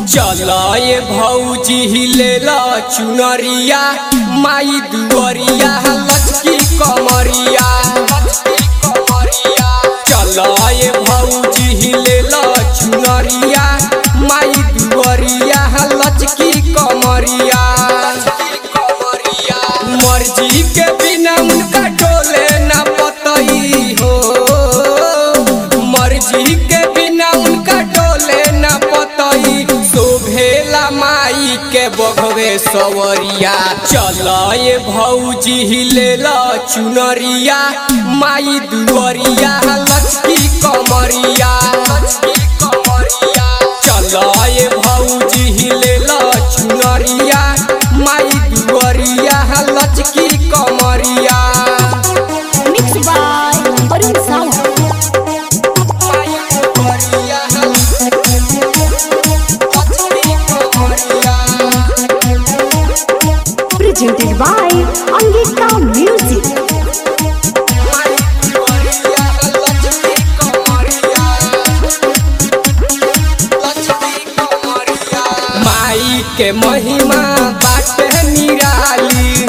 चलाए भौजी हिलेला चुनरिया माई दुअरिया लचकी कमरिया चलाए भौजी हिलेला चुनरिया माई दुअरिया लचकी कमरिया मर्जी के बिना उनका डोले न पतई हो मर्जी के बिना उनका डोले न पतई शोभेला माई के बघवे सवरिया चलाए भौजी हिलेला चुनरिया माई दुअरिया लचकी कमरिया चलाए भौजी हिलेला चुनरिया माई दुअरिया लचकी कमरिया Mixed by Arun Sawa. माई दुअरिया लचकी कमरिया Presented by Angika Music. माई के महिमा बाटे निराली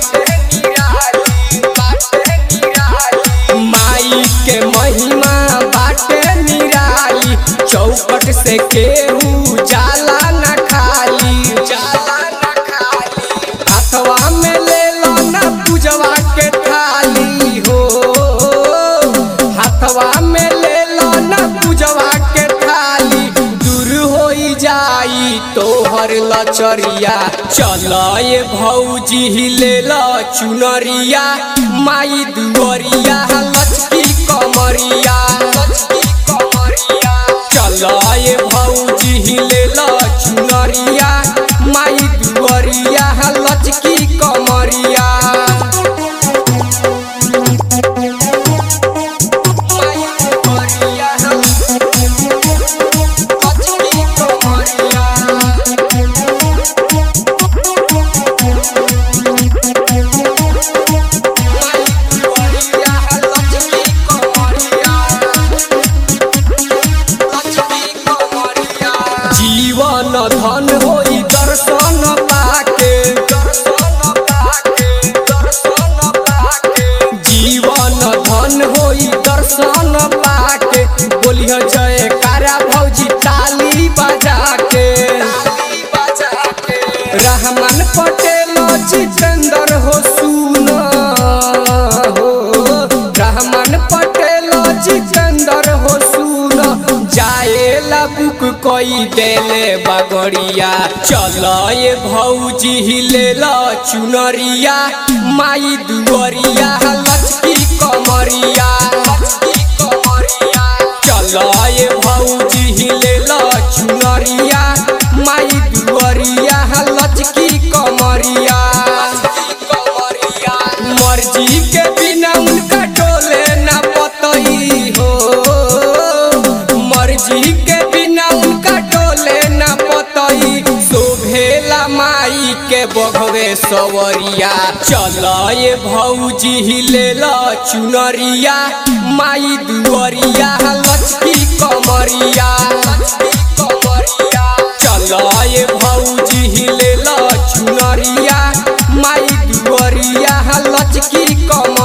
माई के महिमा बाटे निराली चौपट से केहू जाला न खाली जाला न खाली हाथवा में ले लो ना पूजवा के थाली हो हाथवा में ले लो ना पूजवा के थाली दूर हो जाई तोहर लचरिया चलाए भौजी हिले ल चुनरिया माई दुअरिया लचकी कमरिया चलाए भौजी हिले ल चुनरिया माई दुअरिया लचकी कमरिया माई दुअरिया लचकी कमरिया जीवन धन होई दर्शन पाके दर्शन पाके दर्शन पाके जीवन धन होई दर्शन पाके बोलियो जय कारा भौजी ताली बजा के रहमान पटेल जितेंद्र हो सुन हो रहमान पटेल जितेंद्र हो सुन जाएला बुक कोई देले बगड़िया चलाए भौजी हिलेला चुनरिया माई दुअरिया लचकी कमरिया चलाए भौजी हिलेला चुनरिया माई दुअरिया लचकी कमरिया मर्जी के बिना उनका डोले न पतई हो मर्जी के बिना उनका डोले न पतई शोभेला माई के बघवे सवरिया चलाए भौजी हिलेला चुनरिया माई दुअरिया लचकी कमरिया चलाए भौजी हिलेला चुनरिया माई दुअरिया लचकी कमरिया